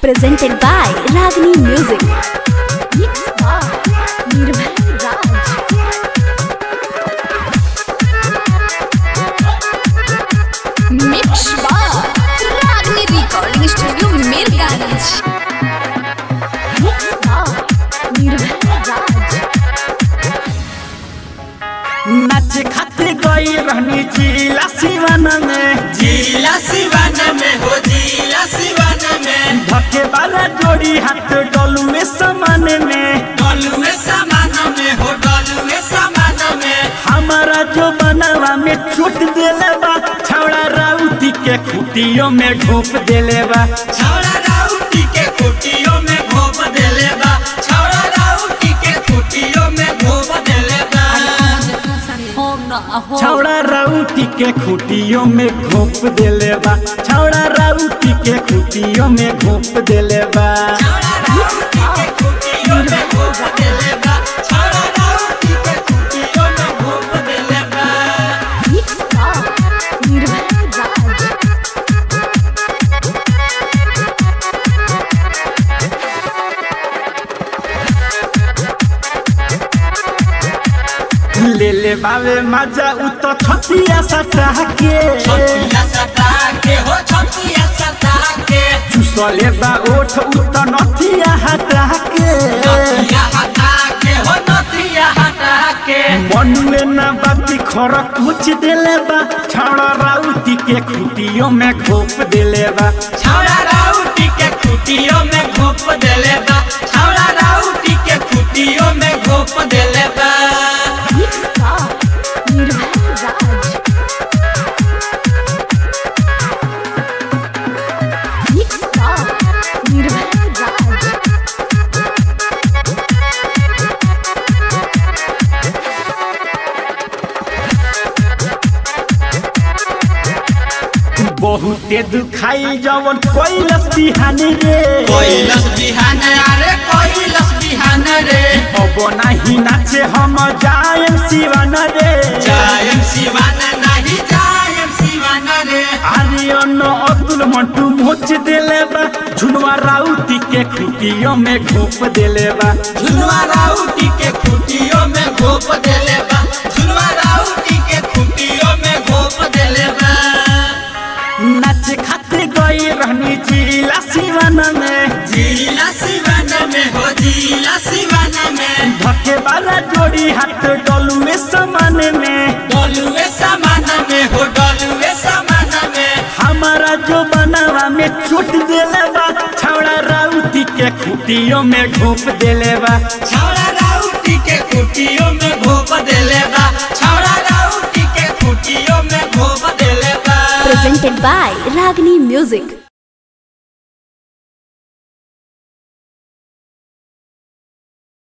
presented by Ragini Music. Mixed by Nirbhay Raj. Mixed by Ragini Recording Studio, Mirganj. Mixed by Nirbhay Raj. नाच खातिर गई रहनी जिला सिवन में जिला सिवान में हो जिला सिवान में धके वाला जोड़ी हाथ डोलू में समान में डॉलू में सामान में हो डॉलू में सामान में हमारा जो बनवा में छूट देले बा छौड़ा राउती के खुटियों में घूप देले बा छौड़ा राउटी के कुटियों में घोप देले बा छौड़ा राउटी के कुटियों में घोप देले बा छौड़ा राउती के खुटियों में घूप देले बा छौड़ा राउती के खुटियों में घूप देले बा छौड़ा राउटी के कुटियों में घोप देले बा छौड़ा राउटी के कुटियों में घोप देले बा Mixed by Nirbhay Raj. ले ले बावे मजा उ तो छतिया सटा के छतिया सटा के हो छतिया सटा के चुसले बा ओठ उ तो नथिया हटा के नथिया हटा के हो नथिया हटा के मनुए ना बाती खर कुछ देले बा छौड़ा राउती के खुटियों में घोप देले बा छौड़ा राउटी के कुटियों में घोप देले बा छौड़ा राउटी के कुटियों में घोप देले बा Mixed by Nirbhay Raj. Mixed by Nirbhay Raj. बहुते दुखाई जवन कैलस बिहानी रे कोइलस बिहान अरे कोइलस बिहान रे अब नाही नाचे हम जायम शिवन रे जायम शिवान नहीं जायम शिवान रे आर्यन अब्दुल मंटू मोच देले बा झुनवा राउती के खुटियों में घोप देले बा झुलवा राउटी के कुटियों में घोप देले बा झुलवा राउटी के कुटियों में घोप देले बा नाच खातिर गई रहनी जिला सिवन में जिला सिवान में हो जिला सिवान में धके वाला जोड़ी हाथ डोलू में समान में डॉलुए सामान में हो डॉलुए सामान में हमारा जो बनवा में छूट देले बा छौड़ा राउती के खुटियों में घोप देले बा छौड़ा राउटी के कुटियों में घोप देले बा छौड़ा राउटी के कुटियों में घोप देले बा Presented by Ragini Music.